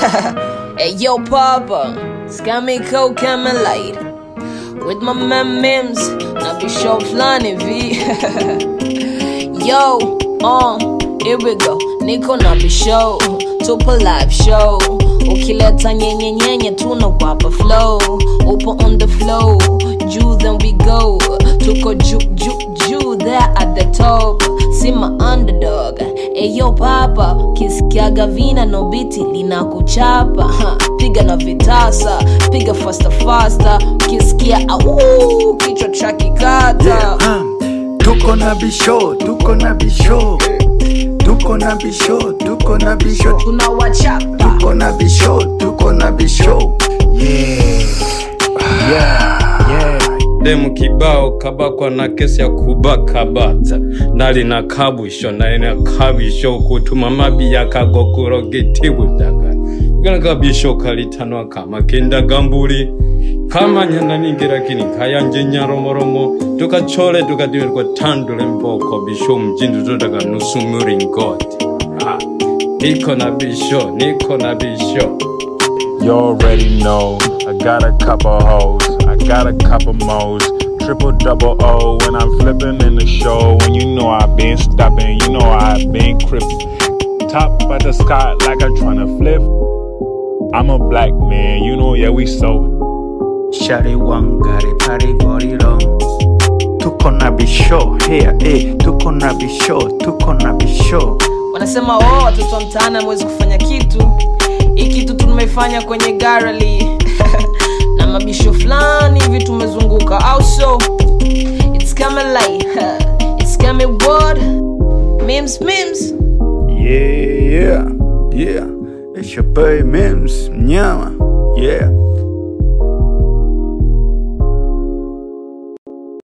hey yo, Papa, Scammy Coke Light with my man Mims. Now be show flani V. yo, uh, here we go. Niko na be show, tupo live show. Ukileta nyenye nyenye tunawapa flow. Upo on the flow, juu then we go. Tuko juu juu juu there at the top. See my underdog. Eyo papa, kisikiaga vina no biti linakuchapa. Ha, Piga na vitasa, piga faster faster. Ukisikia au kichwa cha kikata. Yeah, um, tuko na bisho, tuko na bisho, tuko na bisho, tuko na bisho, Tunawachapa. tuko na bisho, tuko na bisho. Yeah, yeah, yeah. demu kibao kabakwa na kesi ya kubaka bata nali na kabwisho nali na kabisho kutuma mabi yakagokuro gitibutaga igana kabisho kalitanwa kama kendaga mbuli kamanyana ningirakini kayanje nyaromoromo tukachole tukadimirwa tandule mboko bisho mjindu todaga nusu muringoti Ah, niko na bisho niko na bisho You already know. I got a couple hoes, I got a couple mo's. Triple double O when I'm flipping in the show. When you know I've been stopping, you know I've been crippin'. Top of the sky like I'm tryna flip. I'm a black man, you know, yeah, we so. Shari wangari pari gorilo. Tuko na bisho, here, eh, tuko na bisho, tuko na bisho. wanasema oh, watoto wa mtaani amewezi kufanya kitu hii kitu tumefanya kwenye garali na mabisho fulani hivi tumezunguka au so it's coming light it's coming word memes memes Yeah, yeah, yeah. It's your boy Mims, mnyama. Yeah.